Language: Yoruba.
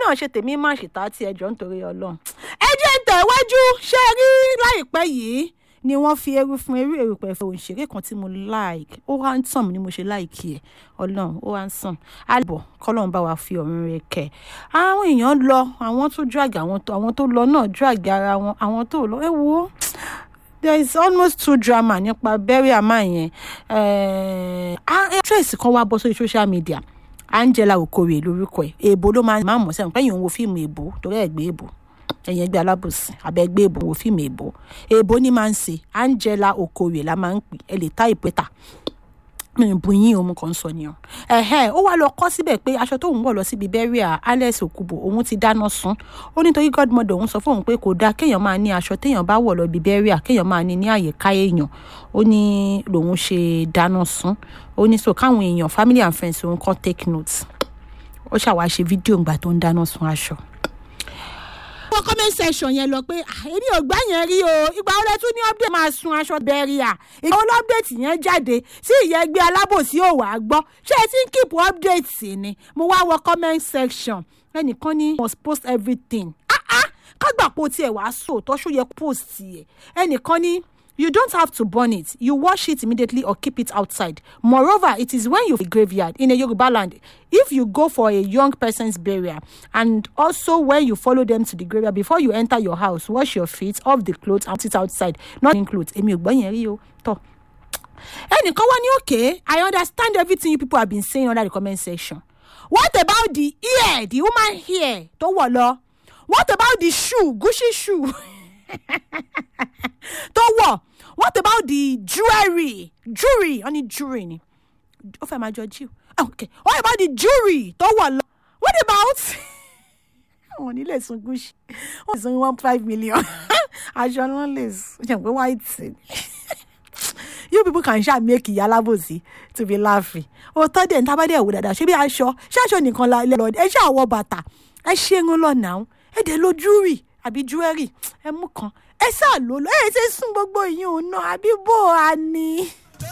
náà ṣe tèmi má ṣètà tí ẹjọ́ nítorí ọlọ́run ẹ jẹ́ ń tẹ̀wájú ṣé ẹ rí láìpẹ́ yìí ni wọ́n fi eru fún eru erùpẹ̀ fún òṣèré kan tí mo like ó handsome ni mo ṣe like ẹ̀ ọlọ́run ó handsome àbọ̀ kọ́lọ́run bá wa fi ọ̀run rẹ̀ kẹ́ àwọn èèyàn lọ àwọn tó drag àwọn tó àwọn tó lọ náà drag ara wọn àwọn tó lọ ẹ wo there is almost too drama nípa burial man yẹn actress kan wá bọ́ sórí social media angela okorie lórúkọ ẹ̀ èèbó ló máa ń mọ̀ sẹ́wọ̀n pẹ́yìn òun wo fíìmù èèbó torí ẹ̀ gbé èèbó ẹ̀yìn ẹgbẹ́ alábòsí abẹ́gbẹ́ èèbó wo fíìmù èèbó èèbó ní máa ń ṣe angela okorie la máa ń pè ẹ lè tá ìpẹ́tà bu yín òun kan sọ ni o ẹhẹ ó wá lọ kọ síbẹ̀ pé aṣọ tóun wọ̀ lọ síbi burial alex okubo òun ti dáná sun ó nítorí godmother òun sọ fóun pé kò dáa kéèyàn máa ní aṣọ téèyàn bá wọ̀ lọ ibi burial kéèyàn máa ní ní àyíká èèyàn ó ní lòun ṣe dáná sun ó ní so káwọn èèyàn family and friends òun kan take note ó ṣàwá ṣe fídíò ìgbà tó ń dáná sun aṣọ wọ́n comment section yẹn lọ pé èmi ò gbá yẹn rí o ìgbà wo lẹ tún ní update máa sun aṣọ bẹ́ríà ìgbà wo lọ́pdate yẹn jáde sí ìyẹn ẹgbẹ́ alábòsí ò wá gbọ́ ṣé ẹ ti ń keep update sí ni mo wá wọ comment section ẹnìkan ní must post everything ah ah kágbà po tiẹ̀ wá sóòótọ́ ṣó yẹ post yẹ ẹnìkan ní you don't have to burn it you wash it immediately or keep it outside moreover it is when you graveyard in a yoruba land if you go for a young person's burial and also when you follow them to the graveyard before you enter your house wash your feet off the clothes and put it outside not in clothes èmi ò gbọ́ yẹn rí o tọ́ ẹnìkan wá ní okay i understand everything you people have been saying under the comment section what about the ear the woman hair tó wọ̀ lọ what about the shoe gucci shoe tó wọ̀ what about the jewelry jewelry wọ́n ní jewelry ni ó fẹ́ máa jọ jew okay what about the jewelry tó wọ̀ lọ what about wọn ní lè sun gucci wọn lè sun one five million aṣọ ni wọn lè sun ṣe pé white ni you people can ṣáà make ìyá alábòsí to be laughing òótọ́ dẹ̀ ní tábàdẹ̀ wò dáadáa ṣé bí aṣọ ṣé aṣọ nìkan la lọ ẹ ṣáà wọ bàtà ẹ ṣe ń lọ nàá ẹ dẹ̀ lo jewelry àbí jewelry ẹ mú kan ẹ ṣáà lò lọ ẹ ṣe sún gbogbo ìyún náà àbí bó a ní.